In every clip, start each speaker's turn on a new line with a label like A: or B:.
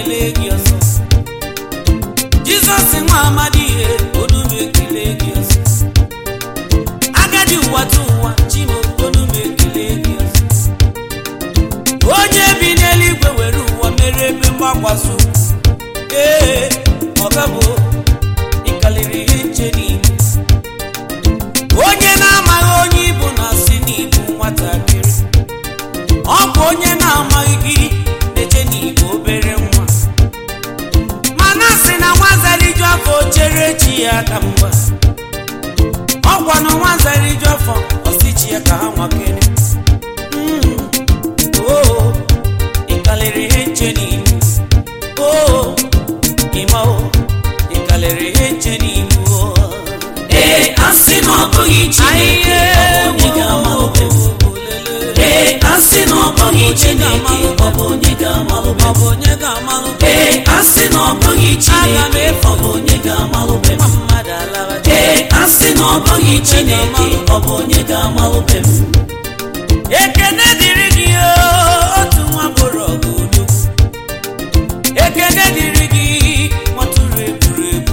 A: ekele gị ọzọ jizọs nwa amadi ihe onu m ekele gị ọzọ agadi ụwa tụ ụwa chimo onu m ekele gị ọzọ onye bi n'eluigwe were ụwa mere ebe mgbakwaso ee ọgabụ ịkalịrị ihe nche n'igbo onye na-amaghị onye ibu na-asị n'igbo nwatakịrị ọ bụ onye na-amaghị gị eche n'igbo obere nwa mana sị na nwazariju afọ chere chi ya ka mgba ọkwa na nwazariju afọ ọsịchi ya ka ha nwakere Mm. oo ịkalịrị ihe nche n'igbo oo ịma o ịkalịrị ihe nche n'igbo
B: ee asị na ọ bụghị chineke ọ bụ onye ga-amalụbe m ee asị na ọ bụghị chineke ọ bụ onye ga-amalụbe
A: ọ
B: m
A: bụ onye ga-amalụ
B: ee asị na ọ bụghị chineke ọ bụ onye ga-amalụbe m
A: nwa mmadụ alawa
B: ee asị na ọ bụghị chineke ọ bụ onye ga-amalụbe m
A: ekene dịrị gị o, otu nwa bụrụ ọgụ udo ekene dịrị gị nwatụrụ egburu egbu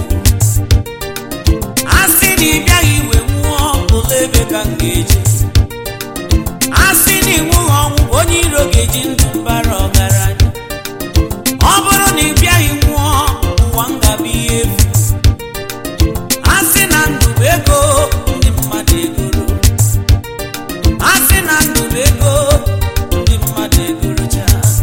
A: a sị na ị bịaghị iwe nwụọ ụlọ ebe ka m ga-eje a sị na ịnwụghị ọnwụ onye iro ga-eji ndụ mbara ọgaranya ọ bụrụ na ị bịaghị nwụọ ụwa m ga-abụ ihe efu a sị na ndụ bụ ego ndị mmadụ egoro a sị na ndụ bụ ego ndị mmadụ egorocha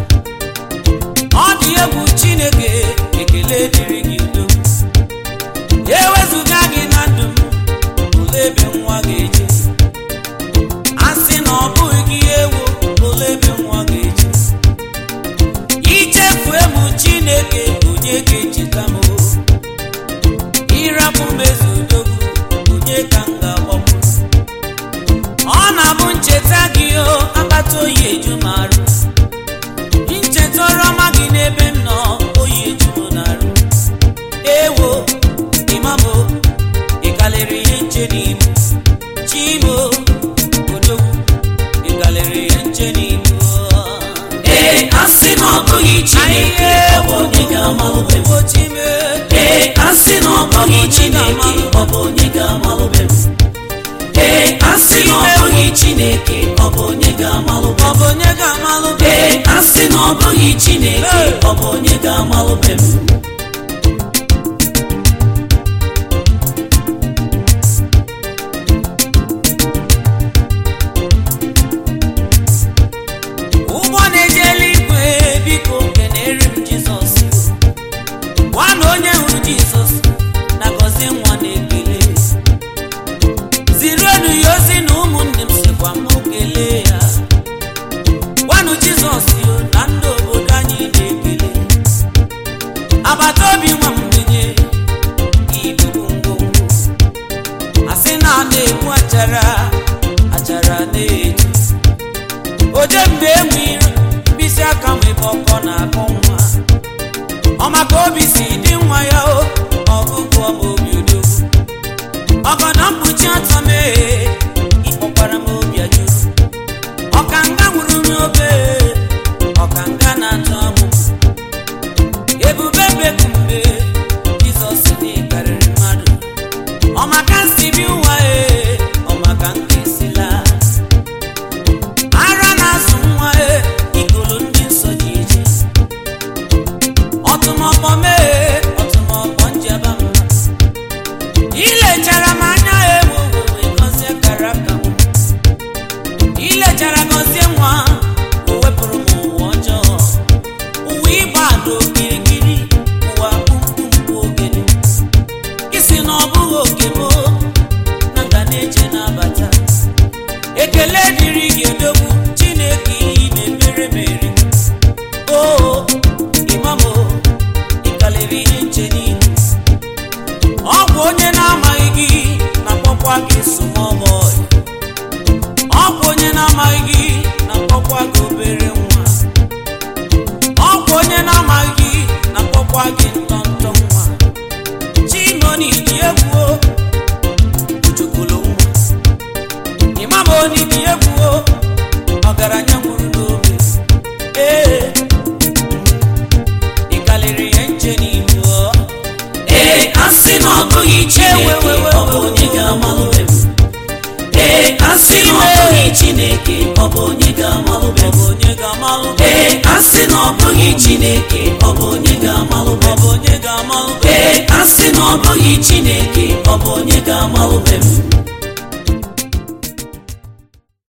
A: ọ dị egwu chineke ekele dịrị gị udo ewezụga gị na ndụ m olee ebe nwa ga-eje a sị na ọ bụghị gị ewu olee ebe nwa ga-eje ichefue m chineke onye ga-echeta m o. ịrapụ mmezu udogwu onye ka m ga-agbapụ ọ na-abụ ncheta gị o akpata oyi eju m arụ ncheta ọrọma gị n'ebe m nọ oyi eju m n'arụ ewo imamo ịkalịrị ihe nche n'ibu chimo odogwu ịkalịrị ihe nche n'ibu
B: ee asị na ọ bụghị chineke ọ bụ onye ga-amalụbe m
A: ochime
B: ee asị na ọ bụghị chineke ọ bụ onye ga-amalụbe m ee asị na ọ bụghị chineke ọ bụ onye ga-amalụbe
A: ọ
B: m
A: bụ onye ga-amalụ
B: ee asị na ọ bụghị chineke ọ bụ onye ga-amalụbe m
A: ụgbọ na-eje eluigwe biko kenere m jizọs gwa na onye hụrụ jizọs na gọzie nwa na-ekele ziruenu ya ozi na ụmụnne m sikwa m kelee ya gwanụ jizọs yo na ndị obodo anyị na-ekele agbata obi nwa mgbenye ibubu ngwongwo asị na a na-egbu achara achara na-eju oje mgbe enwe iro mkpịsị aka m ebe ọkọ na-akọ nwa ọ maka obi si dị nwa ya o ọgụgụ ọma obi odogwu ọgọdọ mkpuchi ọtọ mee ịkpọkwara m obi ajụrụ ọkanga nwụrụ n'obe ọkanga na-atọ amụ ebube bekumbe jizọs dị karịrị mmadụ ọmaka nsi bi ụwa e ọmaka nke esila ara na-azụ nwa e ikolo ndị nsọ ji eje ọtụmọkpọ mee ọtụmọkpọ njeba mma ilechara m anya ewu wee gọzie kara aka m ilechara gọzie nwa o wepụrụ m ụwa ọjọọ ụwa ịgba ada okirikiri ụwa kpumkpumkpu ogene isi na ọ bụghị oke m na nga na-eje na-abata ekele dịrị gị odogwu chineke ihe ị na-emere mere o imamo ịkalịrị
B: ọ bụghị chineke ọ bụ onye ga-amalụbe m ee asị na ọ bụghị chineke ọ bụ onye ga-amalụbe m
A: onye ga-amalụ
B: ee asị na ọ bụghị chineke ọ bụ onye ga-amalụbe m
A: onye ga-amalụ
B: ee asị na ọ bụghị chineke ọ bụ onye ga-amalụbe m